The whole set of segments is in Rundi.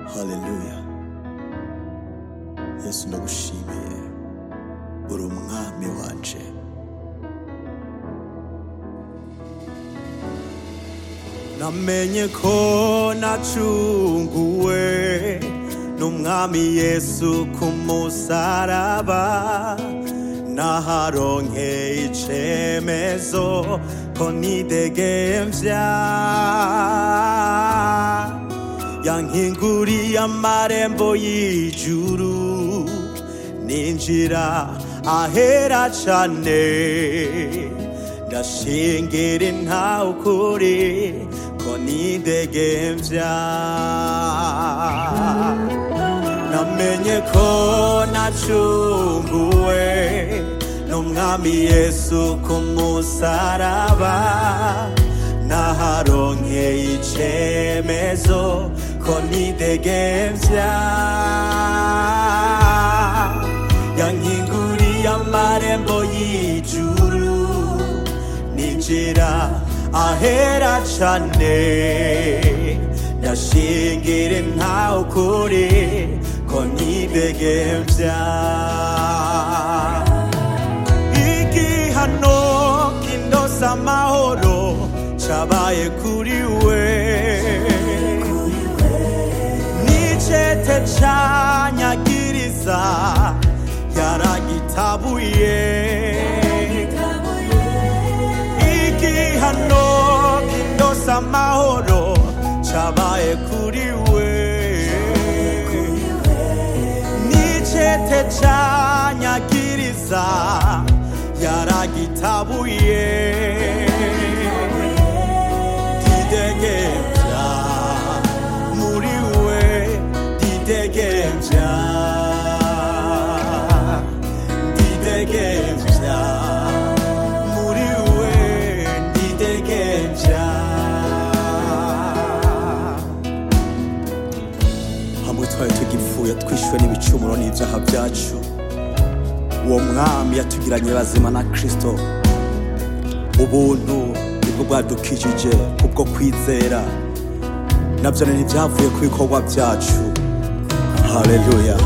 haleluya yesu ndagushimiye uri umwami wanje namenye ko nacunguwe n'umwami yesu ku musaraba naharonkeye icemezo ko nidegemvya yankinguriye amarembo y'ijuru ninjira ahera cane ndashingira ntawe ukuri ko nidegemvya namenye ko nacunguwe n'umwami yesu ku musaraba naharonkeye icemezo ko nidegemvya yankinguriye amarembo y'ijuru ninjira ahera cane ndashingire ntawe ukuri ko nidegemvya igihano kindosa amahoro cabaye kuri we nicete canyagiriza yaragitabuye igihano kindosa amahoro cabaye kuri we nicete canyagiriza yaragitabuye didegemvya muri we didegemvya didegemvya muri we didegemvya hamwe twari tugipfuye twishyuwe n'ibicumuro n'ibyaha byacu uwo mwami yatugiranye bazima na kristo ubuntu nibwo bwadukijije kubwo kwizera nabyo ni ibyavuye ku bikorwa byacu haleluya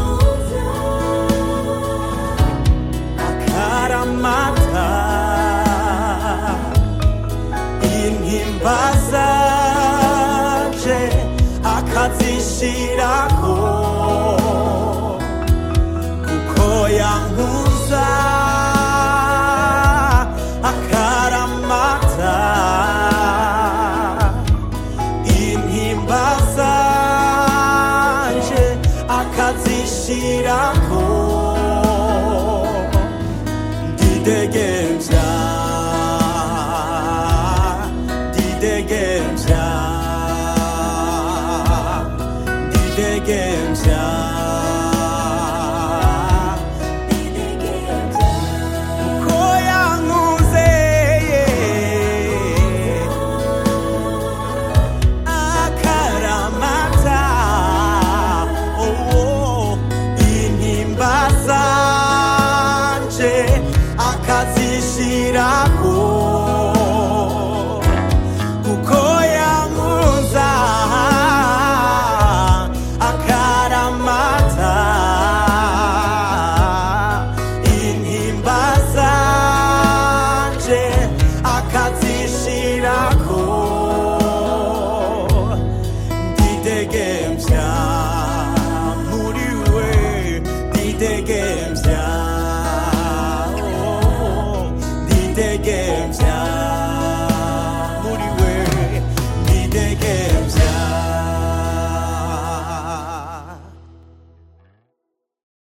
akaramata intimba zaje akazishirako kuko yankuza akaramata intimba zanje akazishirako didegemvya didegemvya didegemvya ko yankuze akaramata oh, intimba zanje akazi